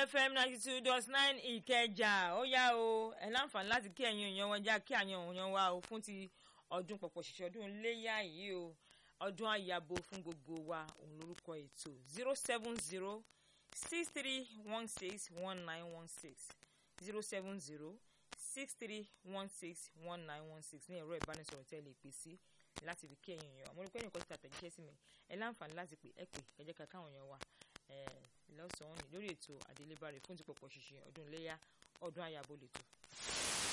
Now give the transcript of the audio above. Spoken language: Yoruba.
fm ninety two dot nine ìkẹjà ó yá o ẹ láǹfààní láti kí ẹ̀yin èèyàn wọn já kí àyàn èèyàn wa o fún ti ọdún pọ̀pọ̀ ṣìṣẹ́ ọdún iléyà yìí o ọdún àyàbò fún gbogbo wa òun lórúkọ ètò zero seven zero six three one six one nine one six zero seven zero six three one six one nine one six ní ẹ̀rọ ìbánisọ̀rọ̀ tẹ́ lè pè sí láti fi kí ẹ̀yin èèyàn mo rí pé ẹnìkan ti tàtẹ̀jíṣẹ́ sí mi ẹ láǹfààní láti pè ẹ pè ẹ jẹ́ ká káwọn èèyàn wà lọ́sàn-án ní lórí ètò àdélébárè fún ti pọ̀pọ̀ ṣìṣẹ́ ọdún iléyà ọdún àyàbò lẹ́tọ̀.